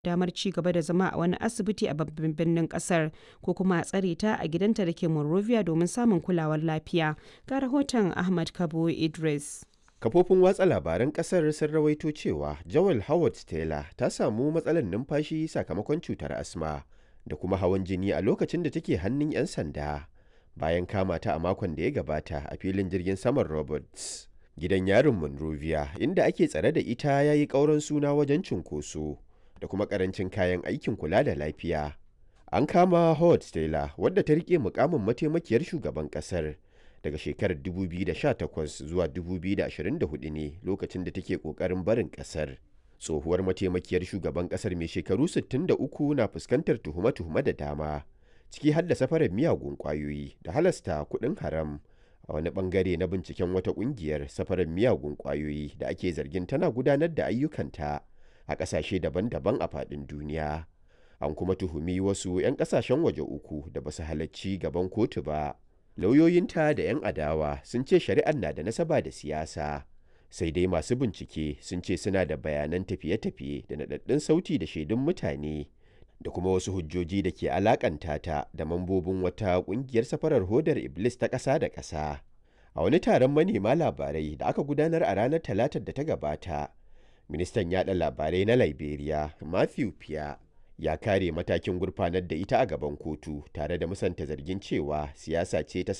damar ci gaba da zama a wani asibiti a babban birnin kasar ko kuma a tsare ta a gidanta da ke Monrovia domin samun kulawar lafiya. Ga rahoton Ahmad Kabo Idris. Kafofin watsa labaran kasar sun rawaito cewa Joel Howard Taylor ta samu matsalar numfashi sakamakon cutar asma da kuma hawan jini a lokacin da take hannun 'yan sanda bayan kama ta a makon da ya gabata a filin jirgin saman Roberts. Gidan yarin Monrovia inda ake tsare da ita ya yi ƙauran suna wajen cunkoso da kuma ƙarancin kayan aikin kula da lafiya. An kama Howard Taylor wadda ta riƙe mukamin mataimakiyar shugaban ƙasar. daga shekarar 2018 zuwa 2024 ne lokacin da take kokarin barin kasar tsohuwar mataimakiyar shugaban kasar mai shekaru 63 na fuskantar tuhume-tuhume da dama ciki har da safarar miyagun kwayoyi da halasta kuɗin haram a wani bangare na binciken wata kungiyar safarar miyagun kwayoyi da ake zargin tana gudanar da ayyukanta a ƙasashe daban-daban a faɗin duniya an kuma tuhumi wasu 'yan ƙasashen waje uku da basu halarci gaban kotu ba lauyoyinta da 'yan adawa sun ce shari'ar na da nasaba da siyasa sai dai masu bincike sun ce suna da bayanan tafiye-tafiye da naɗaɗɗun sauti da shaidun mutane da kuma wasu hujjoji da ke alakanta ta da mambobin wata ƙungiyar safarar hodar iblis ta ƙasa da ƙasa a wani taron manema labarai da aka gudanar a ranar talatar da ta gabata ministan yada labarai na liberia matthew pia ya kare matakin gurfanar da ita a gaban kotu tare da musanta zargin cewa siyasa ce ta